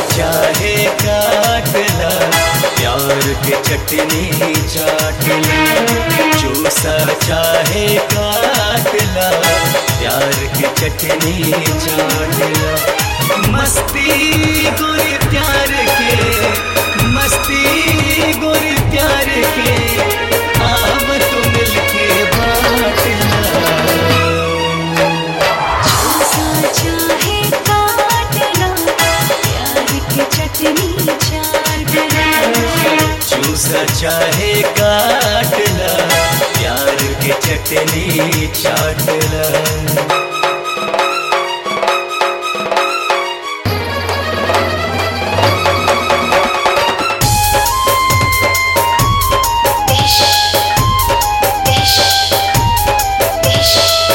चाहे काटला प्यार के चटनी चाटला चूसा चाहे काटला प्यार के चटनी चाटला मस्ती गोरी प्यार के मस्ती गोरी प्यार के आब तू मिलके बाटला सा चाहे काटना प्यार की चटनी चाटना चूसा चाहे काटला प्यार के चटनी चाटला इश इश इश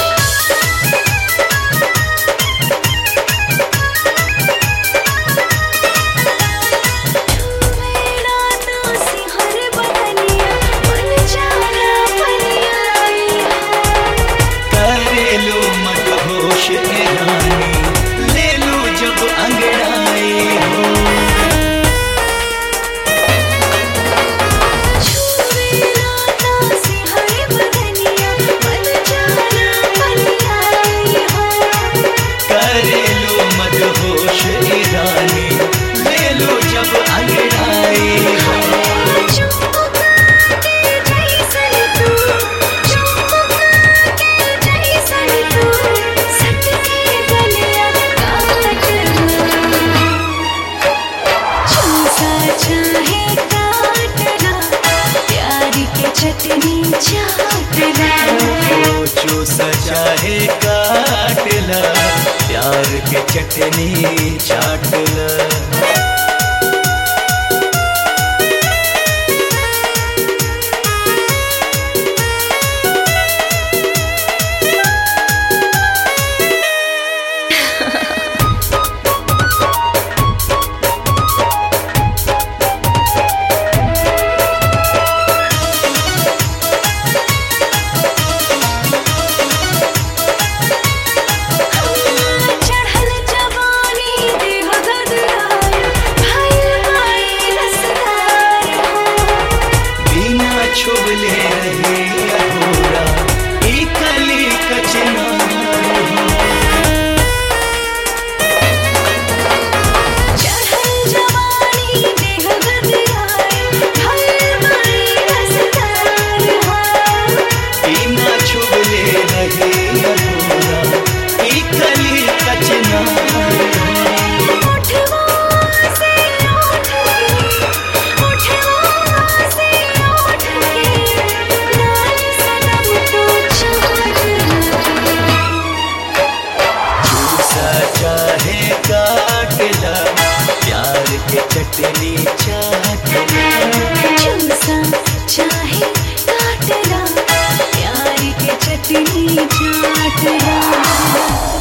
मेरा तो सिहर बदनिया मन जाला पनिया करेलो मत होश ए रानी ले लो जब अंगड़ाई हो मेरा तो सिहर बदनिया मन जाला पनिया करेलो मत होश ए रानी ले लो जब अंगड़ाई हो चुपका के जैसन तू चुपका के जैसन तू सट के गलिया काटना चूसा चाहे काटना प्यार के चटनी चाटना ओ चूसा चाहे काटला प्यार के चटनी चाटला चढ़ल जवानी देह गदराया भाई भाई रसदार बिना छुबले रहे अधूरा ई कली कचना चढ़ल जवानी देह गदराया भाई भाई रसदार बिना छुबले रहे अधूरा ई कली कचना उठवा से उठ के उठवा से उठ के लाल सनम तो चाहना चूसा चाहे काटला प्यार के चटनी चाटला चूसा चाहे काटना प्यार के चटनी चाटना